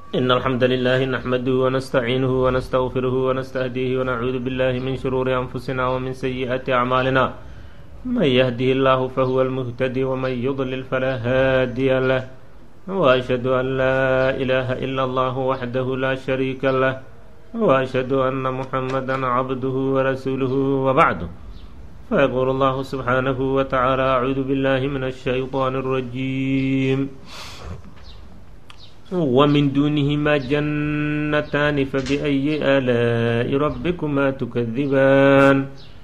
إن الحمد لله نحمده ونستعينه ونستغفره ونستهديه ونعوذ بالله من شرور أنفسنا ومن سيئات أعمالنا من يهده الله فهو المهتدي ومن يضلل فلا هادي له وأشهد أن لا إله إلا الله وحده لا شريك له وأشهد أن محمدا عبده ورسوله وبعده فيقول الله سبحانه وتعالى أعوذ بالله من الشيطان الرجيم ومن دونهما جنتان فبأي آلاء ربكما تكذبان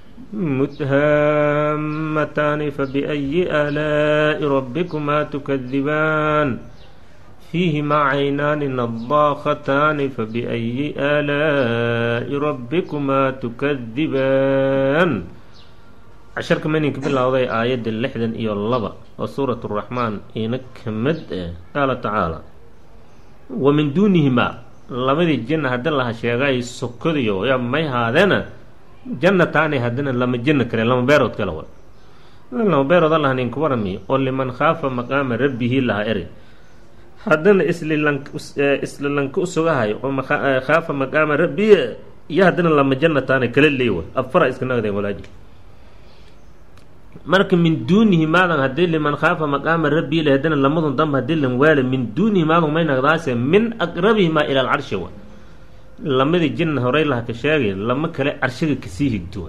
متهامتان فبأي آلاء ربكما تكذبان فيهما عينان نضاختان فبأي آلاء ربكما تكذبان casharka maninka bilowday aayadda lixdan iyo laba oo suurat raxmaan ina ka mid ah qaala tacaala wa min duunihimaa labadii janna haddi laha sheegay sokodiyo ya may haadeena jannataani haddana lama janno kale lama beerood kale wa lama beerood allaha ninka warami oo liman khaafa maqaama rabbihi laha eri haddana islilan islilanka usugahayo oo khaafa maqaama rabbihi iyo haddana lama jannataani kala leewa afara iska nagdeen walaaji marka min duunihi maadan hadii liman khaafa maqaama rabbii le haddana lamadun damba hadii lan waala min duunihi maadan may nagdaase min aqrabihimaa ila alcarshi wa lamadii jinna horey laha ka sheegay lama kale carshiga kasii higto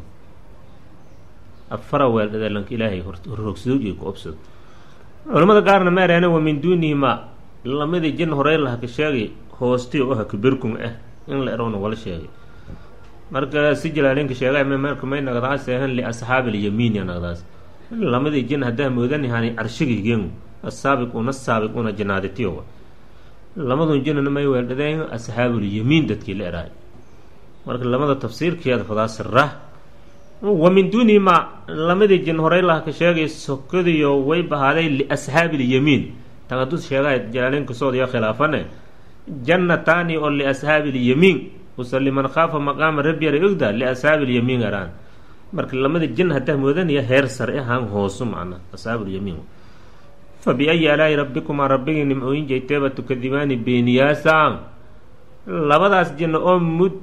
afara weeldhadee ilaahay horrogsado iyo ku obsado culamada qaarna maareena wa min duunihimaa lamadii jinna horey laha ka sheegay hoosti oo aha kabirkun ah in la erowna wala sheegay marka si jalaalinka sheegay marka may nagdaas ahan liasxaabi alyamiin ya nagdaas lamadii jin haddaa moodanihani carshigaygen asaabiq una saabiq una janaaditiyo lamadun jinana may weeldhadeen asxaabulyamiin dadkii la eraay marka lamada tafsiirkeeda fadaasirah wa min duunihimaa lamadii jin horey laha ka sheegay sokadiyo way bahaaday liasxaabilyamiin tan hadduu sheegay jalaalinkasoodiyo khilaafane jannataani oo liasxaabilyamiin usa liman khaafa maqaama rabbi ara ogda liasxaabi lyamiin araan marka lamada jin haddaa moodanaya heer sare ahaan hoosu macna asxaabulyamiin fa biayi alaa'i rabbikumaa rabbigii nimcooyin jayteeba tukadibaani beeniyaasaan labadaas jinna oo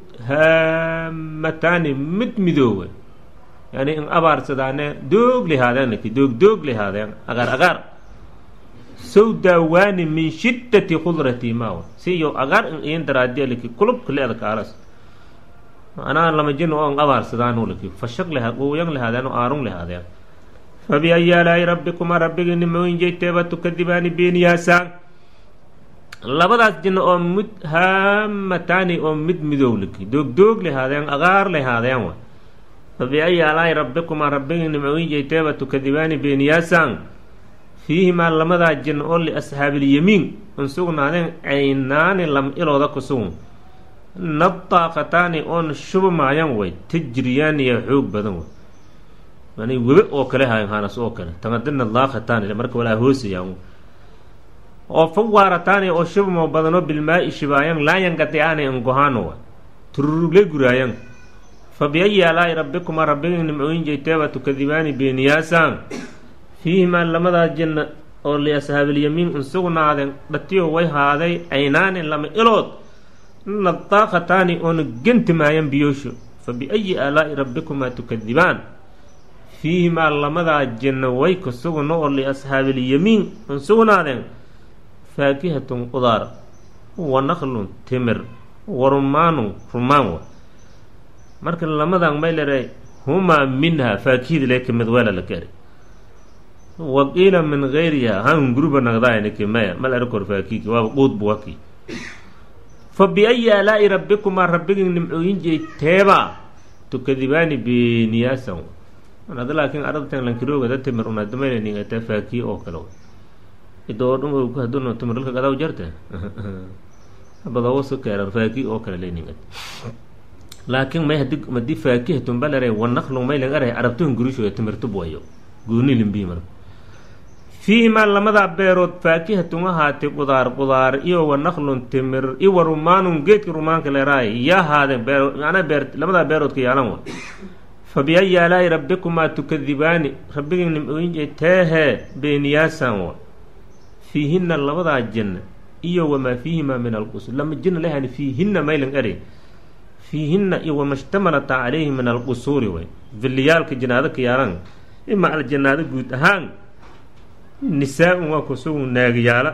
mudhaamataani mid midoowa yani in abaarsadaane doog lihaadeen laki doog doog lihaadeen agaar agaar sawdaawaani min shiddati khudrati maawa siyo agaar in iin daraadiya laki kulubka le-da kaalas macnaha lama jin oo abaarsadaan laki fashaq leha quuyan lehaadeen oo aarun lehaadeen fa biayi alaa'i rabbikumaa rabbigii nimooyin jayteeba tukadibaani beeniyaasaan labadaas jinna oo mudhaamataani oo mid midow laki doog doog lehaadeen agaar lehaadeen wa fa biayi alaa'i rabbikumaa rabbigii nimooyin jayteeba tukadibaani beeniyaasaan fiihimaa lamadaa jinna oo liasxaabilyamiin un sugnaadeen caynaani lam ilooda ku sugun nadaaqataani oon shubamaayan way tajriyaaniya xoog badan way yani webe oo kale hayan haanas oo kale tangadina daaqataani marka walaa hoosayaan oo fawaarataani oo shubamo badanoo bilmaa-i shibaayan laayangatiaani angohaano wa tururugle guraayan fa biayi alaa'i rabbikumaa rabbigii nimcooyin jayteeba tukadibaani beeniyaasaan fiihimaa lamadaa jinna oo liasxaabilyamiin un sugnaadeen dhatiyo way haaday caynaani lama ilood nadaaqataani oona genti maayan biyoosho fa biayi aalaa'i rabbikumaa tukadibaan fiihimaa lamadaa jinna way ku sugno oo liasxaabilyamiin un sugnaadeen faakihatun qudaar wa naqlun timir wa rumaanun rumaan wa marka lamadan may leedahay humaa minha faakihida lee kamid weela la gaari waqiila min gayriha han guruba nagdaaniki maya mal arkor faakiki waaba quud buwaki fa biayi aalaa'i rabbikumaa rabbigii nimcooyin jeyteeba tukadibaani beeniyaasan ada laakiin arabtan lankirooga da timir unadamaynaningataa faakiye oo kale idoo dhum haduno timiralka gadaw jarte badawoso keeran faakiye oo kale leningat laakiin may hadi madii faakihatun balare wanaqlu may lang aray arabtuhan gurishoya timirtub wayo gooni limbii marka fiihimaa lamadaa beerood faakihatun ahaatay qudaar qudaar iyo wa naqlun timir iyo wa rumaanun geedka rumaanka leeraay iyo ahaadeen beer macnaa beer lamadaa beeroodka yaalan wa fa biayi aalaa'i rabbikumaa tukadibaani rabbigii nimcooyin teehee beeniyaasan wa fiihinna labadaa janna iyo wamaa fiihimaa min alqusur lama jina lahani fiihinna maylan eri fiihinna iyo wamashtamalat calayhi min alqusuuri way villiyaalka jinaado ka yaalan ima al jinaado guud ahaan nisaa-un waa kusugu naagayaala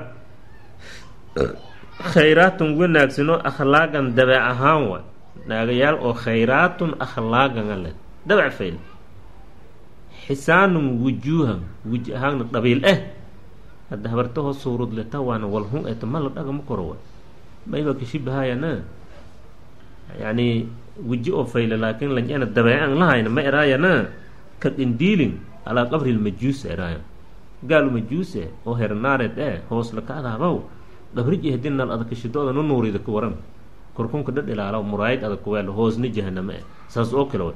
khayraatun wanaagsanoo akhlaaqan dabeec ahaan waay naagayaal oo khayraatun akhlaaqan ale dabeec fayl xisaanun wujuuhan wuji ahaanna dhabiil eh hadda habartahoo suurudleta waana walhun eta ma la dhagama koro wa mayba kashibahayana yani weji oo fayle laakiin lanjana dabeecan lahayna ma eraayana ka qindiilin alaa qabri lmajuusa eraayan gaalu majuuse oo hernaared eh hoosla ka adaabow dhabriji hadinal adakashidooda nu nuurida ku waran korkunka dhadh ilaala muraayid adag kuweel hoosna jahaname eh saas oo kale wa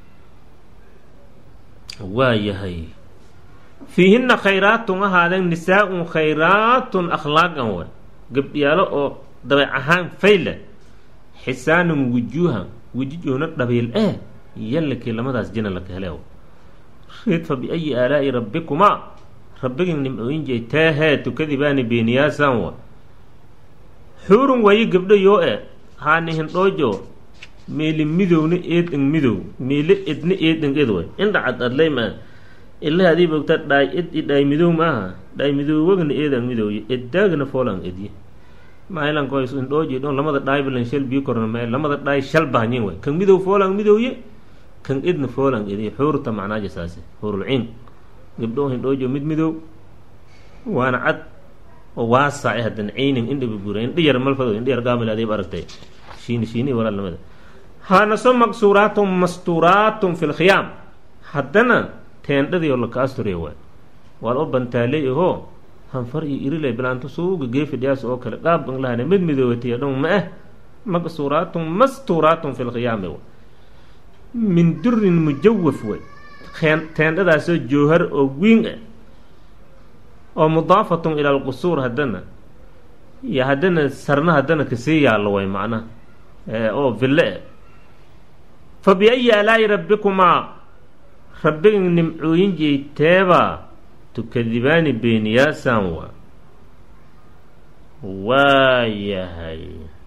waa yahay fiihinna khayraatun ahaadeen nisaa-un khayraatun akhlaaqan way gabdhiyaalo oo dabeec ahaan fayle xisaanun wujuuhan wejijoona dhabiil eh yallakii lamadaas jina laka hele reed fa biayi aalaa'i rabbikumaa rabbigin nimcooyinjay teehee tukadibaani beeniyaasan wa xuurun waayi gabdho yoo e haani hindhoojo meeli midowna eeding midow meele edna eeding ed way indhacad adlay maa ilaha adii bogta dhaay ed i dhaay midow maaha dhaay midowagna eedang midowye eddaagna foolan edye mailankoys indhooji dhon lamada dhaay balan shal bii korna mee lamada dhaay shal bahnyin way kan midow foolan midowye kan edna foolan edye xuurta macnaaja saase xuurulciin gabdho hindhoojo mid midow waana cad oo waasace haddan caynin indhaba buura indha yar malfado indha yar gaamil adiib aragtay shiini shiini walaalnimada haanaso maqsuuraatun mastuuraatun fi lkhiyaam haddana teendhadii oo laka asturey waay waad oo bantaaley ahoo hanfar iyo iriley bilaanto suuga geefidhiyaas oo kale qaab banglahana mid midoowatay dhon ma ah maqsuuraatun mastuuraatun fi lkhiyaami way min durin mujawaf way teendhadaasoo joohar oo wiin ah oo mudaafatun ila alqusuur haddana iyo haddana sarna haddana kasii yaallo way macnaha oo ville eh fa biayi aalaa'i rabbikumaa rabbiga nimcooyin jeeyteebaa tukadibaani beeniyaasan waa waayahay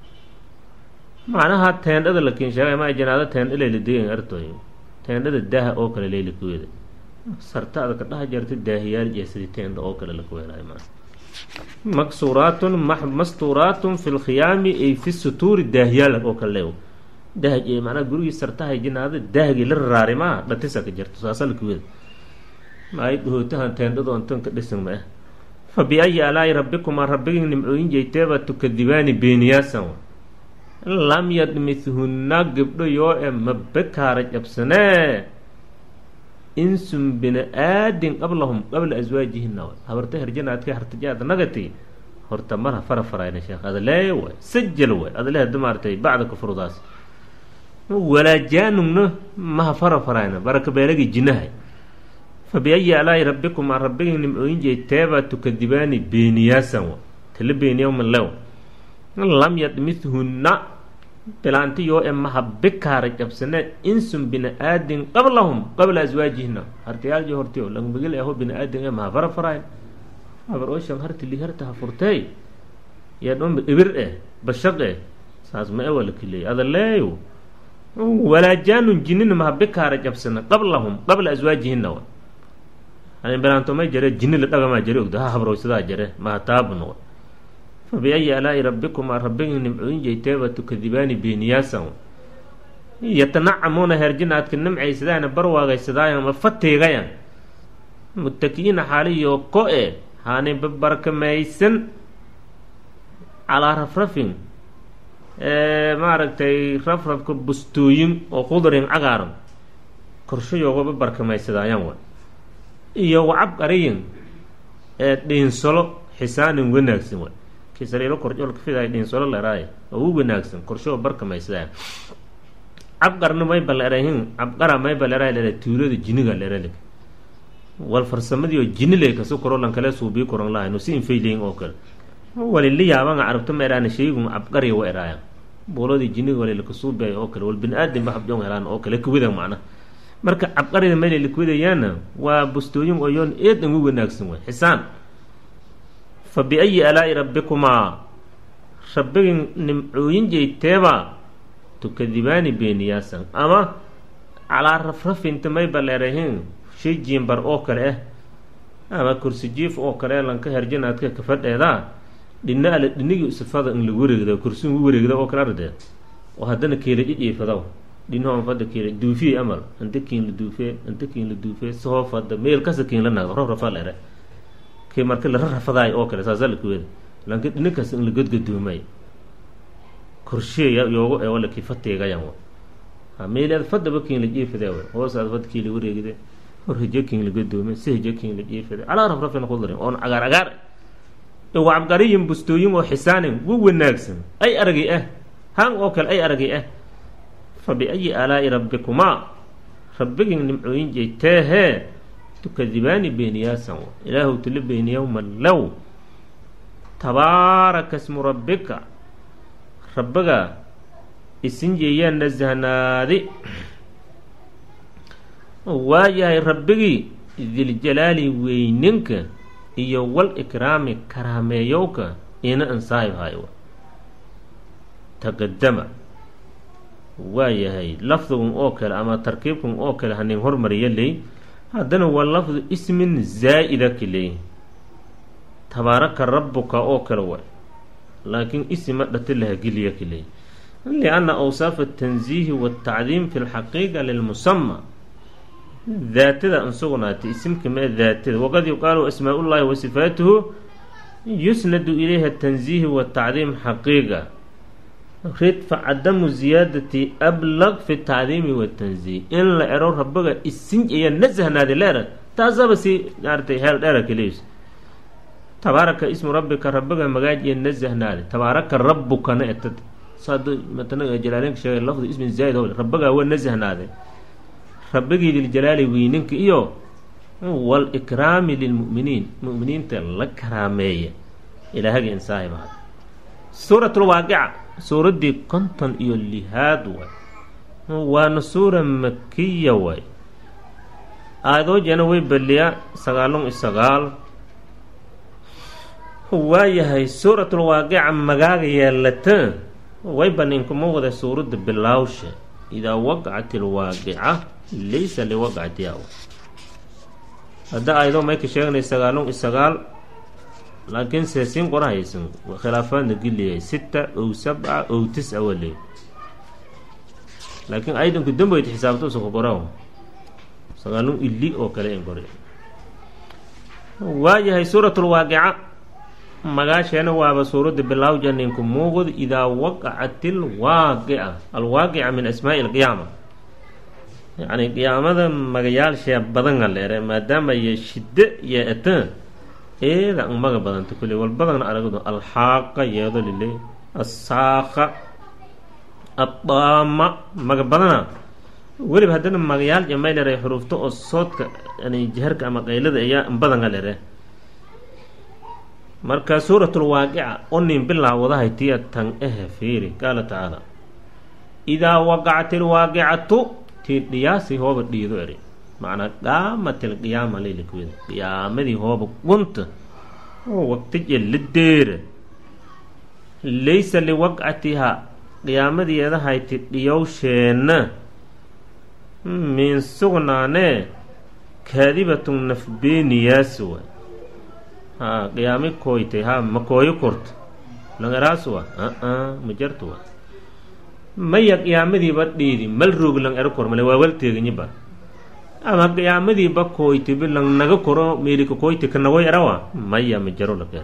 macnaha teendhada lakiin sheegay ma janaado teendha layla degan artoy teendhada daaha oo kale layla kuweeda sarta ada ka dhaha jarta daahiyaal jeesadi teendha oo kale lakuweelay ma maksuuraatun mastuuraatun fi lkhiyaami ay fi sutuuri daahiyaal oo kale leew dahj macnaha gurigii sartahay jinaada daahgii la raraari maa dhatisa ka jirto saasa lakuweeda maay dhahootahan teendhado antan ka dhisan ma ah fa biayi aalaa'i rabbikumaa rabbigii nimcooyin jeyteeba tukadibaani beeniyaasan lam yadmithunna gabdho yoo e mabekaara jabsanee insun bini aadin qablahum qabla aswaajihina way habarta herjanaadka hartajaada nagati horta marha fara farayna sheekh adalee way sajal way adale hada maaratay bacda kufrudaas walaajaanugna maha fara farayna baraka beelagii jinahay fa biayi aalaa'i rabbikumaa rabbigii nimcooyin jeeteebaa tukadibaani beeniyaasan wa tala beeniyaman lew lam yadmithunna bilaanti yoo e maha bikaara jabsane insun bini aadin qablahum qabla aswaajihina hartayaalji hortiyo langmagil aho bini aadin e maha fara farayn habar ooshan harti li harta ha furtey yaa dhomba ibir eh bashaq eh saas ma e wala kileey adaleeyo walaajaanun jinina maha bikaara jabsana qablahum qabla aswaajihina wa ani bilaantomay jare jini la dhagamaa jare ogda ha habrowsadaa jare maha taabno wa fa biayi aalaa'i rabbikumaa rabbigii nimcooyin jeyteeba tukadibaani beeniyaasan yatanacamuuna herjinaadka nimcaysadaana barwaagaysadaayan ma fatiigayan mutaki'iina xaaliyo ko-e haani babarkamaysan calaa rafrafin maaragtay rafrafka bustooyin oo khudrin cagaaran korshayooga babarkamaysadaayan wa iyo wacab qariyin ee dhiinsolo xisaanin wanaagsan wa kisaliilo korjoolka fidaay dhiinsolo leeraay oo u wanaagsan korshoo barkamaysadaayan cabqarna mayba leerahin cabqara mayba leerahay leera tuulada jiniga leeralig wal farsamadiioo jiniley kasu korolan kale suubii koran lahayn si infayleyin oo kale walili yaabanga carabta ma eraana shaygun cabqariya wa eraayan buuladii jiniga walilakasuubay oo kale wal bini aadam ba habjoon helaan oo kale kuwida macna marka cabqarida meelay lakuwidayaana waa bustooyin oo yoon eedan u wanaagsan way xisaan fa biayi aalaa'i rabbikumaa rabbigin nimcooyin jeyteeba tukadibaani beeniyaasan ama calaa rafrafinta may baleerahin shay jiimbar oo kale ah ama kursi jiif oo kale lanka herjinaadka kafadheedaa dhina ala dhinigii usifada in lagu wareegda kursi ugu wareegda oo kale ardee oo haddana keela ijiifadaw dhinahoon fadda keela duufiye amal anta kiin la duufee anta kiin la duufee soo fadda meel kasa kiin la nagdo raf rafaa leere kii marka la rarafadaay oo kale saasaa lakuweeda lanka dhini kasta in la godgadoomay korsheeya yoogo ee wala kii fateegayan ha meeleed fadaba kiin la jiifadee way hoosaad fadda kii la wareegde hor hijo kiin la godoome si hijo kiin la jiifade calaa raf rafin kudarin oon cagaar cagaar wacabgariyin bustooyin oo xisaanin wa wanaagsan ay aragay ah haan oo kale ay aragay ah fa biayi aalaa'i rabbikumaa rabbigin nimcooyin jeyteehee tukadibaani beeniyaasan ilaahu tula beeniyawma low tabaaraka smu rabbika rabbiga isin jeeyaan nasahnaadi waayahay rabbigii diljalaali weyninka iyo wal ikraami karaameeyowka ina ansaahib hayo taqadama waayahay lafdigun oo kale ama tarkiibkun oo kale hanin hormariya ley haddana waa lafdu ismin zaa'ida ka leey tabaaraka rabbuka oo kale waay laakiin isima dhati lahageliya ka leey lianna awsaafa atanziihi waatacdiim fi lxaqiiqa lilmusama daatada an sugnaatay isimka mee daatada waqad yuqaalu asmaa ullahi wa sifaatuhu yusnadu ilayha tanziihi watacdiim xaqiiqa ridfa cadamu ziyaadati ablaq fi tacdiimi watanziih in la ero rabbiga isin iyo nasahnaadi leera taasaba si maaratay heel dheera kaleys tabaaraka ismu rabbika rabbiga magaaj iyo nasahnaadi tabaaraka rabbukana etad saad matanaga jalaalinka sheegay lafdu ismin zaa'id o rabbigaa waa nasahnaade rabbigii liljalaali weyninka iyo walikraami lilmu'miniin mu'miniinta la karaameeya ilaahaga insaahiba suurat lwaaqica suuraddii konton iyo lihaad waay waana suura makiya waay aadoojana way baliyaa sagaalun iyo sagaal waayahay suuratulwaaqica magaaga yeelata way baninkuma wada suuradda bilaawsha idaa waqacat ilwaaqica laysa liwaqcatiha hadda aayadoo mayka sheeganay sagaalun iyo sagaal laakiin seesiin qorahaysan khilaafaadna geliyay sita ow sabca ow tis-a waleey laakiin aydanku dambeyd xisaabta usa ku qoran sagaalun ili oo kale in qori waayahay suuratulwaaqica magaasheena waaba suuradda bilaawja ninku muuqd idaa waqacat ilwaaqica alwaaqica min asmaa'i alqiyaama yacni qiyaamada magayaalshee badanga leere maadaama iyo shiddo iyo eta eeda an maga badanta kulle walbadana aragdo alxaaqa yeedo lile assaaqa addaama maga badana weliba haddana magayaal jamay leere xuruufta oo soodka yani jaharka ama qaylada ayaa badanga leere marka suuratulwaaqica onin bilaawadahay tiya tan ehe fiiri qaala tacaala idaa waqacat ilwaaqicatu tii dhiyaasi hooba dhiido eri macnaa qaamatil qiyaama leylakweda qiyaamadii hooba gunta oo waqtije la deera laysa liwaqcatihaa qiyaamadeedahayti dhiyowsheenna min sugnaanee kaadibatun nafbeeniyaas waay haa qiyaami kooytay haa ma kooyo korto langaraas wa a ma jarto wa maya qiyaamadiiba dhiidi mal roog lang ero kor male waa walteeganyiba ama qiyaamadiiba kooytibi lang naga koro meelika kooyti kanagoy erawa maya ma jaro lakeer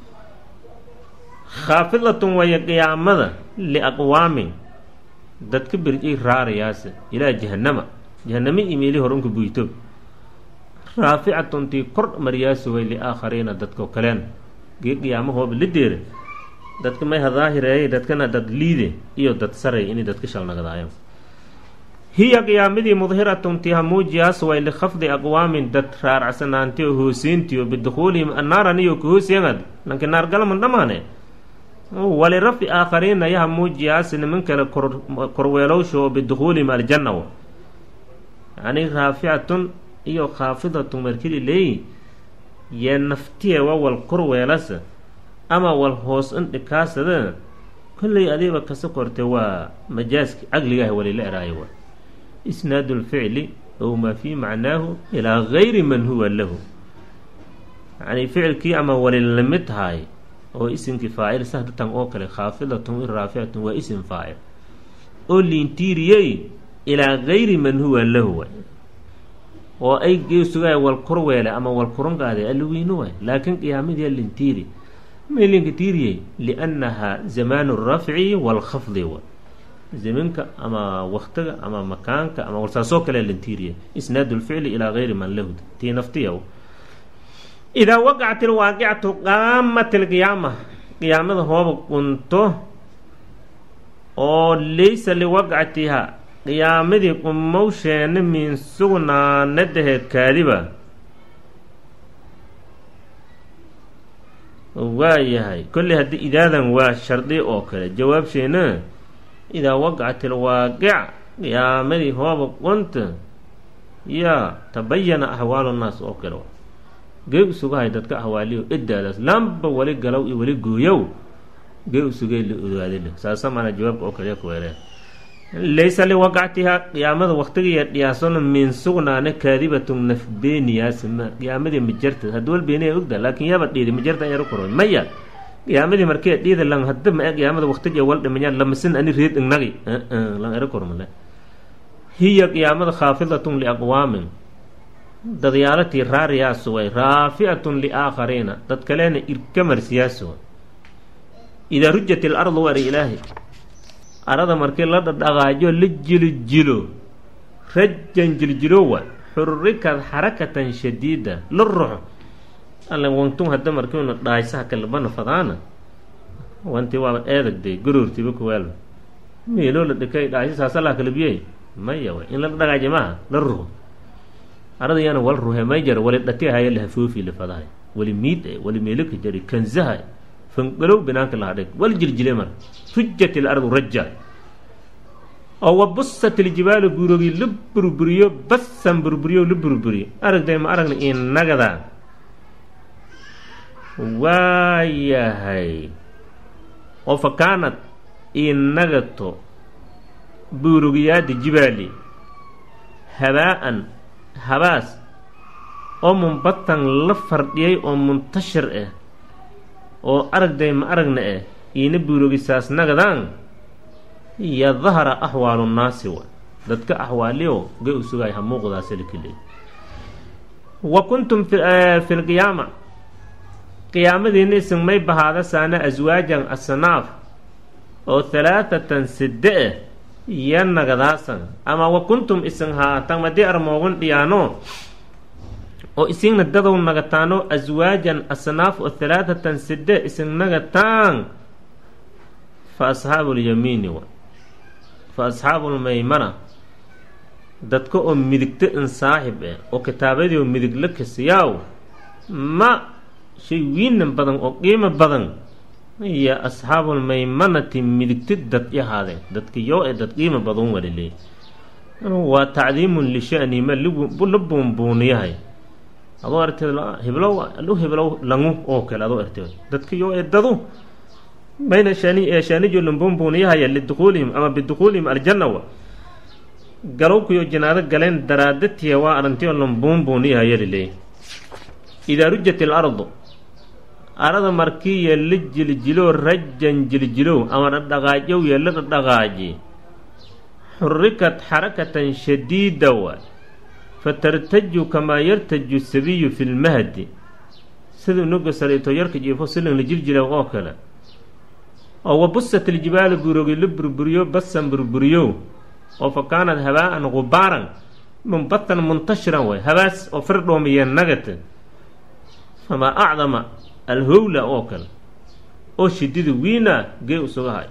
khaafidatun waya qiyaamada liaqwaamin dadka berjay raarayaase ilaa jahanama jahaname imeeli horunka buyto raaficatun tii kor maryaasi way liaakhariina dadko kaleen gee qiyaamahooba la deera dadka may hadaahireeyay dadkana dad liide iyo dad saray inay dadka shalnagadaayan hiya qiyaamadii mudhiratun tii hamuujiyaas way likhafdi aqwaamin dad raaracsanaanti oo hoosiintii oo bidukhuulihim annaaran iyo kahoosiyangad nanki naargalaman dhammaane walirafi aakhariina ya hamuujiyaas niman kale korweelowsha oo bidukhuulihim aljanna wa yani raaficatun iyo khaafidatun markili leey yee naftiye wa wal korweelasa ama wal hoos indhikaasada kolley adiiba kasa korte waa majaaski caqligaah walila eraayo wa isnaadu lficli ow maa fii macnaahu ilaa gayri man huwa lahu yacni ficilkii ama wali lamid tahay oo isimkii faacil sahdatan oo kale khaafidatun iraaficatun waa isim faacil oo liintiiriyey ilaa gayri man huwa lahu waay oo ay geesugaay wal kurweele ama wal kurangaade alwiino waay laakiin qiyaamadii lintiiri melinka tiiriyey liannahaa zamaanu rafci walkhafdi wa zaminka ama waktiga ama makaanka ama warsaasoo kale lintiiriya isnaadu lficli ilaa gayri man lahu tii naftiya idaa waqacat ilwaaqicatu qaamat ilqiyaama qiyaamada hooba qunto oo laysa liwaqcatiha qiyaamadii qumowsheena min sugnaanadaheed kaadiba waayahay kolley haddii idaadan waa shardi oo kale jawaabsheena idaa waqacat ilwaaqic qiyaamadii hooba qunta yaa tabayana axwaalu nnaas oo kale gee usugahay dadka ahwaaliyo edaadaas lamba wali galow iyo wali gooyow gee usugay la ogaadile saasa mana jawaabka oo kaliya kuweereen laysa liwaqactihaa qiyaamada waktigiiya dhiyaasona min sugnaana kaadibatun nafbeeniyaasma qiyaamadii majarta haddi wal beeniya ogda laakiin yaaba dhiidi majarta yaro koro maya qiyaamadii markee dhiida lan hadda ma qiyaamada waktigiiya wal dhimanya lamasin ani reed ignagi lan ero kormale hiya qiyaamada khaafidatun liaqwaamin dadyaalatii raariyaasu way raafi'atun liaakhariina dad kalena irkamarsiyaas way idaa rujat ilardu wari ilaahi arada markii la dhadhaqaajo la jilijilo rajan jiljilowa xurrikad xarakatan shadiida la ruxo alla wantun hadda markiuna dhaaysaha kalbana fadaana wanti waaba eedagday garoortiba kuwaalba meeloo la dhikay dhaaysa saasalaa kalabiyey maya way in la dhaqaajo maaha la ruxo arada yana wal ruhe may jar wali dhati haya la hafoofi la fadahay wali miid e wali meelaka jari kanzaha fangalow binaanka lahadheg wal jiljile mar rujat ilardu raja oo wa busat iljibaalu buurogii la burburiyo basan burburiyo la burburiyo aragday ma aragna inagada waayahay oo fa kaanad inagato buurogiyaada jibaali habaa-an habaas oo munbatan la fardhiyay oo muntashir ah oo aragday ma aragna ah iina buurogisaas nagadaan iyo dahara axwaalu nnaasi wa dadka axwaaliyo gay u sugaay ha muuqdaasalikeley wa kuntum fi lqiyaama qiyaamadiina isin may bahaada saana aswaajan asnaaf oo halaathatan side ah iyo nagadaasan ama wa kuntum isin haatan madii armoogan dhiyaano oo isigna dadow nagataano aswaajan asnaaf oo halaathatan side isin nagataan fa asxaabu lyamiini wa fa asxaabulmaymana dadka oo midigta in saaxib ah oo kitaabadii oo midig la kasiyaaw ma shay wiinan badan oo qiimo badan iyo asxaabulmaymanati midigta dad yahaadeen dadka yoo ee dad qiimo badan waliley waa tacdiimun lishani ma la buunbuuniyahay adoo arteed hiblow lu hiblow langu oo kale adoo arteed dadka yoo ee dadu bayna shani ee shaanijo lambuunbuuniyahaya lidukuulihim ama bidukuulihim aljanna wa galowkuyo janaado galeen daraadatiya waa arantio lambuunbuuniyahaya liley idaa rujat ilardu arada markiiyo la jiljilo rajan jiljilow ama dhadhaqaajow yo la dhadhaqaaji xurrikat xarakatan shadiida waay fatartaju kamaa yartaju sabiyu fi lmahdi siduu nuga saliito yarka jiifo silan la jiljilow oo kale oo wa busat iljibaalu burogi la burburiyo basan burburiyow oo fa kaanad habaa-an gubaaran munbatan muntashiran way habaas oo firdhoomiya nagata famaa acdama alhowla oo kale oo shidida wiina gee usugahay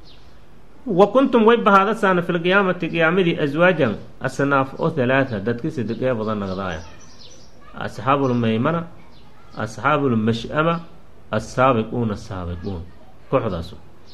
wa kuntum way bahaada saana fi lqiyaamati qiyaamadii aswaajan asnaaf oo halaata dadka sadegee badan nagdaaya asxaabulmaymana asxaabulmash-ama assaabiquuna saabiquun kooxdaas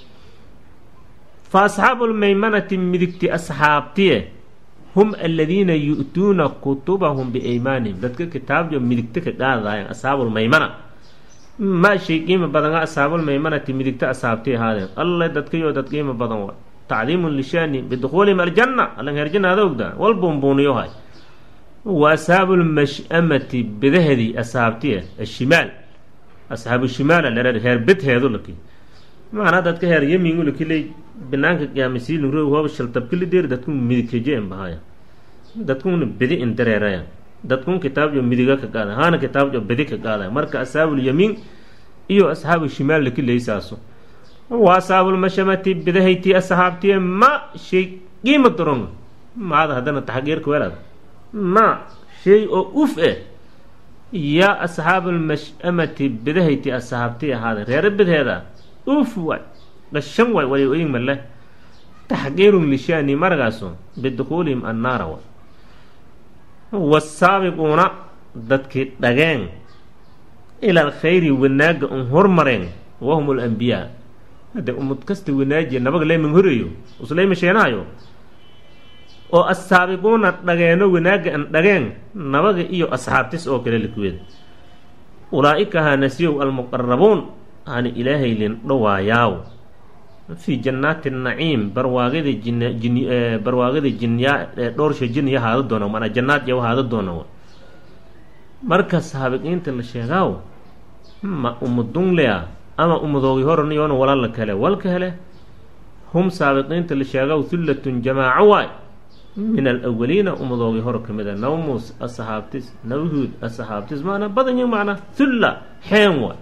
fa asxaabulmaymanati midigti asxaabtiye hum aladiina yu-tuuna kutubahum biaymaanihim dadka kitaabyo midigta ka qaadaayan asxaabulmaymana maa shay qiimo badana asxaabulmaymanati midigta asxaabtii ahaadeen alle dadkayo dad qiimo badan wa tacdiimun lishaani bidukhuulihim aljanna allan herjanaada ogdaa wal buunbuuniyohay wa asxaabulmash-amati bedahedii asxaabtiya ashimaal asxaabu shimaala lerer heer bedheedu laki macnaa dadka heer yemingu lakiley banaanka qiyaamasiilnuro hooba shaltabkilideer dadku midigkajeen bahaya dadkuna bedi in dareeraya dadkun kitaabjo midiga ka qaada haana kitaabjo bedi ka qaadaya marka asxaabulyamiin iyo asxaabu shimaal lakileysaaso wa asxaabulmashamati bedahaytii asxaabtiye ma shay qiima daron maada haddana taxqiirka weelada ma shay oo uf eh yaa asxaabulmash-amati bedahayti asxaabtii ahaada reere bedheeda uf waay dhashan waay way oying male taxqiirun lishaani maragaaso bidukhuulihim annaara wa wasaabiquuna dadkii dhageen ila alkhayri wanaaga un hormareen wahum alambiyaa hadde umad kasta wanaajiya nabaga leyman horeeyo usleyma sheenahayo oo assaabiquuna dhageeno wanaaga an dhageen nabaga iyo asxaabtis oo kale likuweeda ulaa-ika haanasiyow almuqarabuun hani ilaahay lin dhawaayaaw fii jannaati naciim barwaagada jin jin barwaagada jinyaa dhowrsha jinniya haada doona manaa jannaad yaw haada doona marka saabiqiinta la sheegaaw ma umadunglea ama umadoogi horaniyoona walala kale walka hele hum saabiqiinta la sheegaaw hullatun jamaaco waay min alawaliina umadoogi hor ka mida nawmus asaxaabtis nawhuud asaxaabtis maanaa badanyi macnaa hulla xeen waay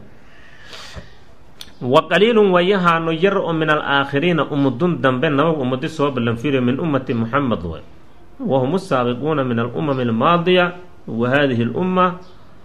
wa qaliilun wayahaano yar oo min alaakhiriina umadun dambe nabag umadi soo ballanfiriyo min ummati muxamed way wa hum asaabiquuna min alumami almaadiya wa hadihi lumma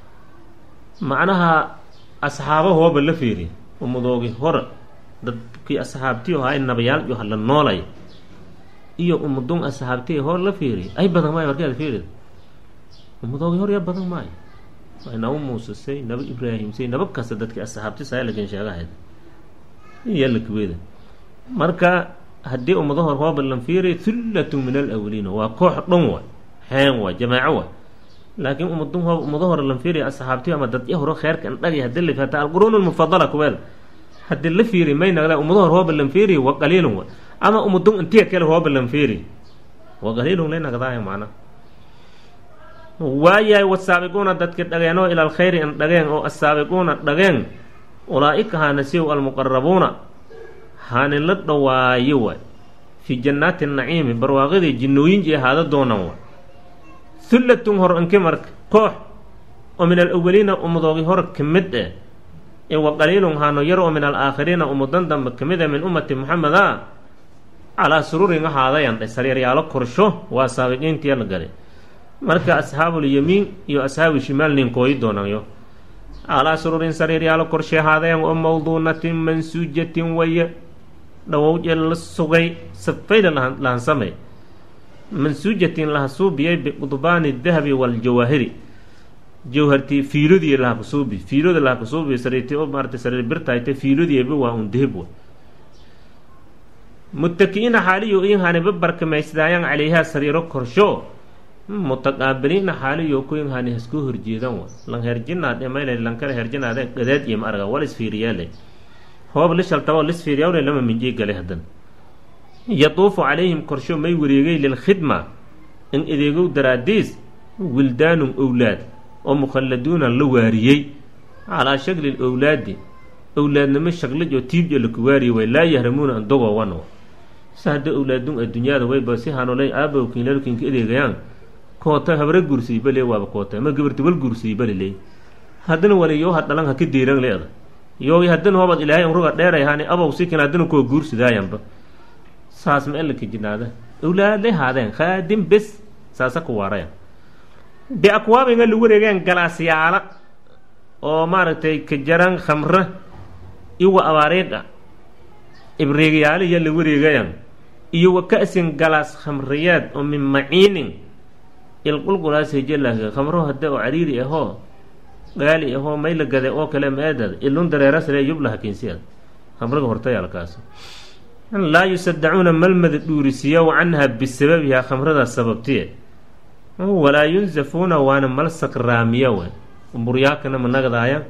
macnaha asxaabahooba la fiiriy umadoogi hore dadkii asxaabtii ahaa nabayaal iyo hala noolay iyo umadun asxaabtii hor la fiiriy ay badan maayo markaad fiirid umadoogi hor ya badan maayo way naba muusasay naba ibraahimsay naba kasta dadkii asxaabtis aya lakin sheegahayd iyo lakuweda marka haddii ummado hor hoo ballan fiiriy hullatu min alawaliina waa koox dhan waay xeen waay jamaaco waay laakiin ummadun ho ummado hore lan fiiriya asxaabtiyo ama dadya horo kheerka andhagi hadii la hataa alquruun lmufadala kuweel haddii la fiiri may nagda ummado hor hoo ballan fiiriy wa qaliilun waay ama ummadun intiya kale hoo ballan fiiriy wa qaliilun lay nagdaaya macna waayahay wasaabiquuna dadki dhageenoo ila alkhayri an dhageen oo asaabiquuna dhageen ulaa-ika haanasiyow almuqarabuuna haani la dhawaayo waay fii jannaati naciimi barwaaqadii jinnooyinji ahaada doonan waay hullatun hor anki marka koox oo min alawaliina ummadoogi hor ka mid eh ee wa qaliilun haano yar oo min alaakhiriina ummadan dambe ka mid eh min ummati moxamed a calaa sururin ahaadayan dhe sariiryaalo korsho waa saabiqiintiya la galay marka asxaabulyamiin iyo asxaabu shimaal ninkooyi doonayo calaa sururin sariiryaalo korshe ahaadayan oo mawduunatin mansuujatin waye dhawowje la sugay safayla lahansamay mansuujatin lahasuubiyay biqudbaani dahabi waljawaahiri jawhartii fiilodii lahakasuubi fiiloda lahakasuubi sariirti oo maarata sariir birtayte fiilodiiba waa un dahab wa mutaki'ina xaaliyo inhani babarkamaysdaayaan calayhaa sariiro korsho mutaqaabiliina xaaliyo kuyin hani hasku horjeedan wa lan herjinaad emayle lankale herjinaade gadaad iyo ma arga wal isfiiriyaale hoob lishaltabo lisfiiryawle lama minjii gale hadan yatuufu calayhim korsho may wareegay lilkhidma in adeegow daraadiis wildaanun owlaad oo mukhalladuuna la waariyey calaa shakli lowlaadi owlaadnimo shaglaj oo tiibja laku waariyey way laa yahramuuna an dogowan sa hadda owlaadun addunyada wayba si hanolay aabowkiinlalkinka adeegayaan koota habre gursay bale waaba koota ma gabarti wal gursay bale le haddana wali yoo hadhalan haka deeran leeda yoogi haddana hoobad ilaahay unruga dheeray hani abow sikin haddana koo guursidaayanba saas ma elaka jinaada owlaadlay haadeen khaadim bes saasa ku waaraya biakwaabinga lagu wareegeen galaasyaala oo maaragtay kajaran khamre iwa abaariidha ibreegyaala iya la wareegayan iyo wa ka-sin galaas khamriyeed oo min maciinin ilqulqulaas hejelaaga khamro hadde oo cariiri ahoo gaali ahoo may la gade oo kale meedad ilun dareerasle yublaha kinsiad khamriga hortayaalkaas laa yusadacuuna malmada dhuurisiyow canha bisababihaa khamradaas sababtiye walaa yunsafuuna waana mal sakraamiya we buryaakana ma nagdaaya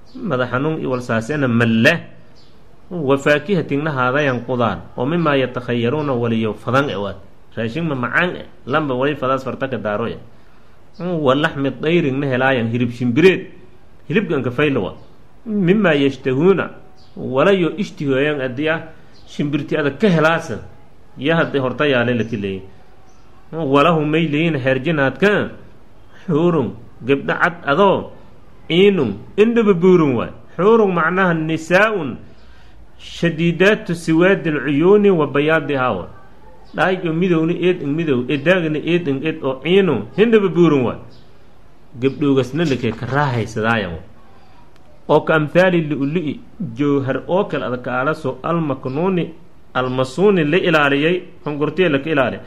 madax xanuun iyo walsaasena malleh wa faakihatingna haadayan qudaan oo mimaa yatakhayaruuna waliyo fadan ewaad raashinma macaan e lamba wali fadaas fartaka daaroya wa laxmi dayringna helaayan hirib shimbireed hilibganka faylawa mimaa yashtahuuna walayo ishtihooyan adiya shimbirti adag ka helaasa yo hadday horta yaale laki leeyi walahu may leeyin herjinaadka xuurun gebdho cad adoo ciinun indhaba buurun waay xuurun macnaha nisaa-un shadiidaatu siwaadi alcuyuuni wa bayaadihaa wa dhaayo midowna eed ing midow edaagna eed ing ed oo ciinu hindhaba buurun waay gebdhoogasna lakee ka raahaysadaaya oo ka amhaali lu-lu-i jowhar oo kale adakaalaso almaknuuni almasuuni la ilaaliyay hongortiya laka ilaaliya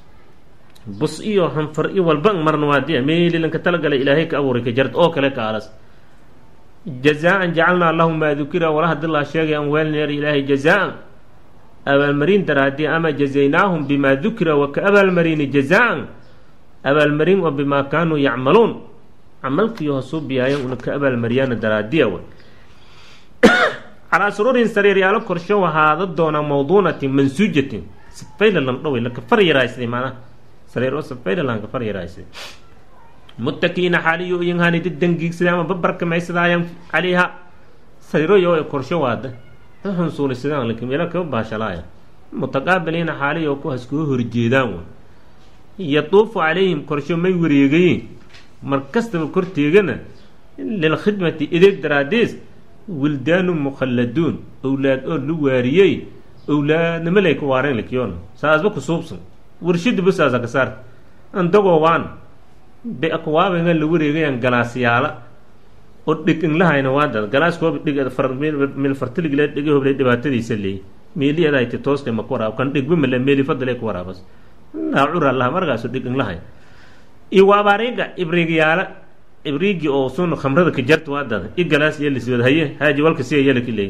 bus iyo hanfar iyo walba marna waadiya meelilanka talagala ilaahay ka abuuray ka jart oo kale kaalas jazaa-an jacalnaa lahu maa dukira wala hadii laa sheegay an weelneer ilaahay jazaa-an abaalmarin daraadii ama jazaynaahum bimaa dukira wa ka abaalmarini jazaa-an abaalmarin oo bimaa kaanuu yacmaluun camalkii hoosuu biyaayan una ka abaalmariyaana daraadiya way calaa suruurin sariiryaalo korsho wahaada doonaa mawduunatin mansuujatin sifayla landhoway laka far yaraysday maanaha sariir oo sifayla lanka far yaraysday muttakiina xaaliyo iyanhaanidi dangiigsaday ama babarkamaysadaayan calayha sariiroyo ee korsho waada xunsuulisadaan lakin meelo kaba baashalaaya mutaqaabiliina xaaliyo ku haskuga horjeedaan way yatuufu calayhim korsho may wareegayin mar kastaba korteegana lilkhidmati ideeg daraadiis wildaanu mukhalladuun owlaad oo lu waariyey owlaadnimo lay ka waareen lakiyoon saasba ku suubsan warshada basaasa ka saarta andagoo waan be akwaabenga la wareegayaan galaasyaala oo dhig inglahayna waadad galaaskooba dhig meel fartiliglee dhigi hoblay dhibaatadiisa leey meeliadayti tooska ma ku waraab kan dhigba male meeli fadale ku waraabas laa cura laha markaasu dhig inglahay iyo waabaariga ibriigyaala ibriigi oo sun khamrada ka jarta waadada i galaas yeeliswad haye haaji walka siya yeelaki leey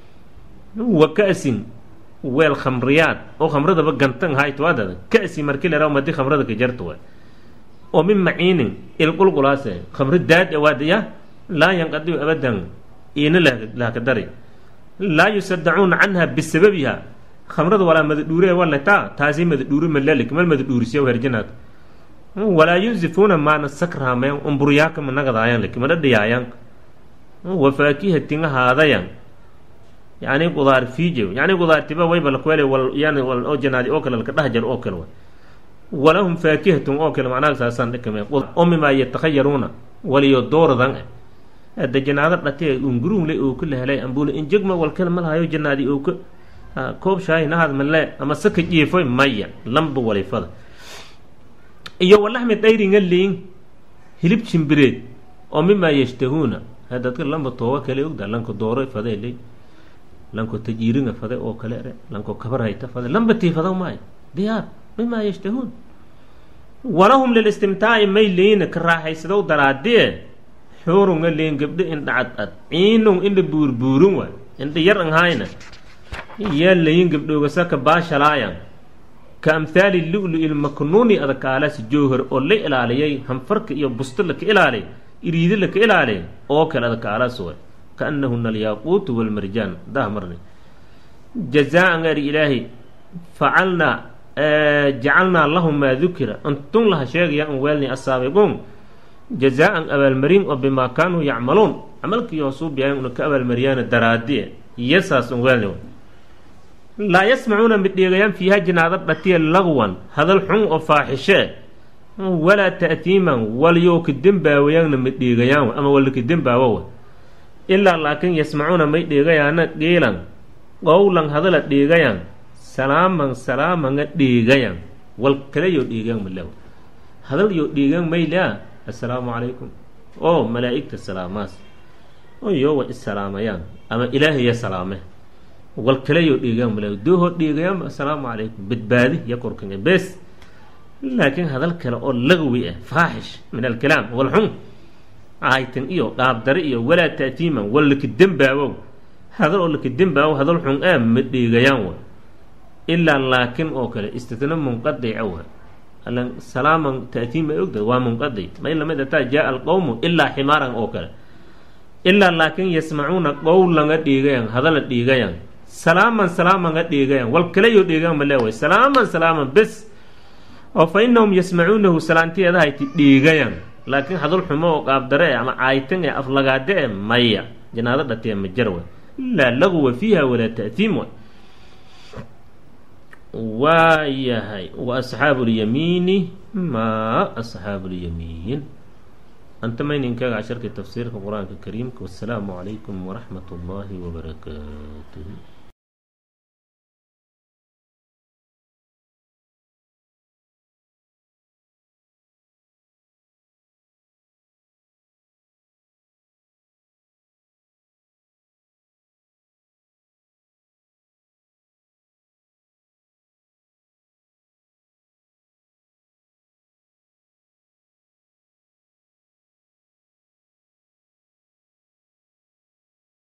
wa ka-sin weel khamriyaad oo khamradaba gantan hayt waadada ka-si marki lera madi khamrada ka jarta waay oo min maciinin ilqulqulaase khamro daad waadaya laa yanqadiu abadan iina lahka dari laa yusadacuuna canha bisababiha khamrada walaa madadhuure walataa taasi madadhuuri malalik mal madadhuurisiya herjinaad walaa yunsifuuna maana sakraameen umburyaaka managadaayan laki mana dhiyaayaan wa faakihatin haadayan yani qudaar fiije yani qudaartiba wayba lakwele wal yani wal oo janaadi oo kale laka dhahjar oo kale walahum faakihatun oo kale macnaha saasaan dhikame oo mimaa yatakhayaruuna waliyo doordan hadda janaado dhatee unguruunle oo ka lehelay ambule injegma walkale malahayo janaadi oo ka koob shaahi nahad male ama saka jiifoy maya lamba walifada iyo walaxmi dayringa liin hilib jimbireed oo mimaa yashtahuuna hadadka lamba tooba kale ogda lanka dooro fade ley lanko tajiiringa fade oo kale ere lanko kabarhayta fade lamba tiifado maayo diyaar mimaa yashtahuun walahum lilistimtaaci may liina ka raaxaysadow daraadie xuurunga liin gabdho indha cad ad ciinung indha buurbuurun waay indha yar ang hayna yaa layin gabdhoogasa ka baashalaayan ka amhaali lu-lu ilmaknuuni adakaalasi jowhar oo la ilaaliyay hanfarka iyo busto laka ilaaliyay iriidi laka ilaaliyay oo kale adakaalas way kaannahuna alyaaquutu walmarjaan dah marni jazaa-an ari ilaahi facalnaa jacalnaa lahum maa dukira antun laha sheegaya an weelni asaabiquun jazaa-an abaalmarin oo bimaa kaanuu yacmaluun camalkii hoosuubiyayan una ka abaalmariyaana daraadiye iyo saas un weelni laa yasmacuuna midheegayaan fiiha jinaado dhatiya lagwan hadal xun oo faaxishee walaa ta'tiiman walyow ka dembaawayaanna midheegayaan ama walaka dembaawowa ilaa laakin yasmacuuna may dheegayaana qiilan qowlan hadala dheegayaan salaaman salaamanga dheegayaan wal kale yoo dheegaan male hadal yoo dheegaan maylaa assalaamu calaykum oo malaa'igta salaamaas oo yoowa issalaamayaan ama ilaahaya salaame wal kale yoo dheegaan male doohoo dheegayaanba assalaamu calaykum badbaadi ya korkanga bes laakiin hadal kale oo lagwi ah faaxish min alkalaam wal xun aytan iyo dhaabdare iyo walaa ta'tiiman wal laka dembaawow hadal oo laka dembaawow hadal xun ah ma dheegayaan wa ilaa laakin oo kale istitna munqadica wa alan salaaman ta'tiim ay ogda waa munqadic may lamid ataa jaa alqowmu ilaa ximaaran oo kale ilaa laakin yasmacuuna qowlanga dhiigayan hadala dhiigayan salaaman salaamanga dhiigayan wal kalayo dhiigayan ma leeway salaaman salaaman bes oo fa inahum yasmacuunahu salaantiyeeda hayti dhiigayan laakiin hadal xumo oo qaabdare e ama caayitan ee aflagaade e maya janaado dhatee ma jar way ilaa laguwa fiiha walaa ta'tiim way waa yahay wa asxaabu اlyamiini ma asxaabu اlyamiin anta mayninkaga casharka tafsiirka qur-aanka kariimka wasalaamu calaykum waraxmat اllahi wbarakaatuh